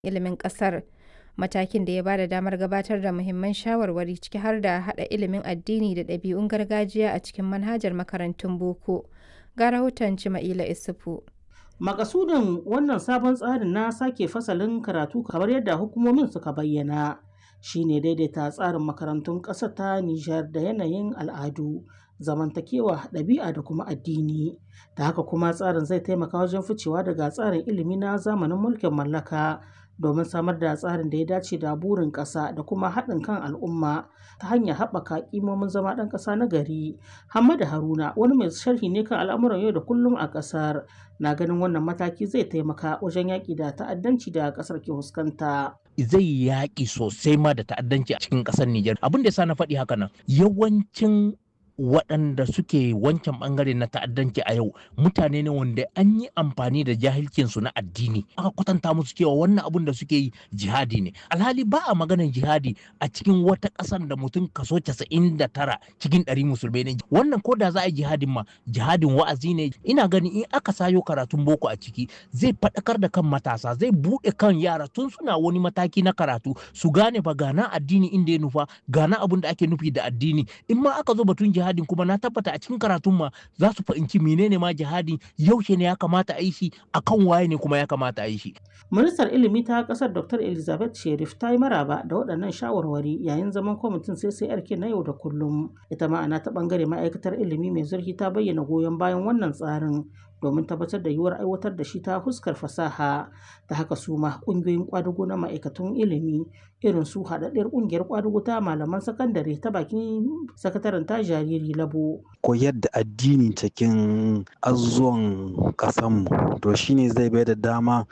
ilimin ƙasar, matakin da ya ba da damar gabatar da muhimman shawarwari ciki har da haɗa ilimin addini da ɗabi'un gargajiya a cikin manhajar makarantun boko. Ga rahoton Cima'ila Isufu. Makasudin wannan sabon tsarin na sake fasalin karatu kamar yadda hukumomin suka bayyana shine daidaita tsarin makarantun ƙasar ta Nijar da yanayin al'adu, zamantakewa, ɗabi'a da kuma addini. Da haka kuma tsarin zai taimaka wajen ficewa daga tsarin ilimi na zamanin mulkin mallaka domin samar da tsarin da ya dace da burin ƙasa da kuma haɗin kan al'umma ta hanyar haɓaka ƙimomin zama ɗan ƙasa na gari. Hamadu Haruna wani mai sharhi ne kan al'amuran yau da kullum a ƙasar na ganin wannan mataki zai taimaka wajen yaƙi da ta'addanci da ƙasar ke fuskanta. Zai yaƙi sosai ma da ta'addanci a cikin ƙasar Nijar. Abin da ya sa na faɗi haka nan yawancin waɗanda suke wancan ɓangare na ta'addanci a yau mutane ne wanda an yi amfani da jahilcinsu na addini aka kwatanta musu cewa wannan abun da suke yi jihadi ne alhali ba a maganar jihadi a cikin wata ƙasar da mutum kaso casa'in da tara cikin ɗari musulmai ne wannan ko da za a yi jihadin ma jihadin wa'azi ne ina ganin in aka sayo karatun boko a ciki zai faɗakar da kan matasa zai buɗe kan yara tun suna wani mataki na karatu su gane ba gana addini inda ya nufa gana abun da ake nufi da addini in ma aka zo batun jihadi jihadin kuma na tabbata a cikin karatun ma za su fahimci menene ma jihadin yaushe ne ya kamata a yi shi akan waye ne kuma ya kamata a yi shi. Ministar ilimi ta kasar Dr. Elizabeth Sherif ta yi maraba da waɗannan shawarwari yayin zaman kwamitin CCRK na yau da kullum. Ita ma'ana ta ɓangare ma'aikatar ilimi mai zurfi ta bayyana goyon bayan wannan tsarin domin tabbatar da yiwuwar aiwatar da shi ta fuskar fasaha ta haka su ma ƙungiyoyin ƙwadugo na ma'aikatun ilimi irin su haɗaɗɗiyar ƙungiyar ƙwadugo ta malaman sakandare ta bakin sakataren ta jariri labo. koyar da addini cikin azuwan ƙasanmu to shine zai bai da dama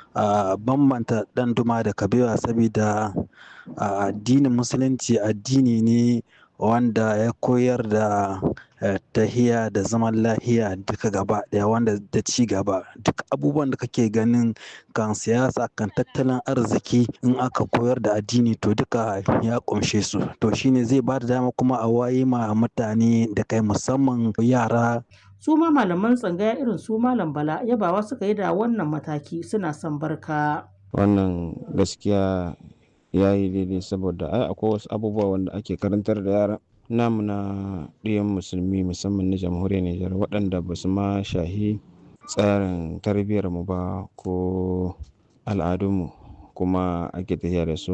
a bambanta ɗan duma da kabewa saboda addinin musulunci addini ne wanda ya koyar da tahiya da zaman lahiya duka gaba daya wanda da ci gaba duk abubuwan da kake ganin kan siyasa kan tattalin arziki in aka koyar da addini to duka ya kumshe su to shine zai ba da dama kuma a waye ma mutane da kai musamman yara su ma malaman tsangaya irin su malam bala yabawa suka yi da wannan mataki suna son barka wannan gaskiya ya yi daidai saboda ai akwai wasu abubuwa wanda ake karantar da yara namu na ɗiyan musulmi musamman na jamhuriyar Nijar waɗanda ba su ma shahi tsarin tarbiyyar mu ba ko al'adunmu kuma ake tafiya da su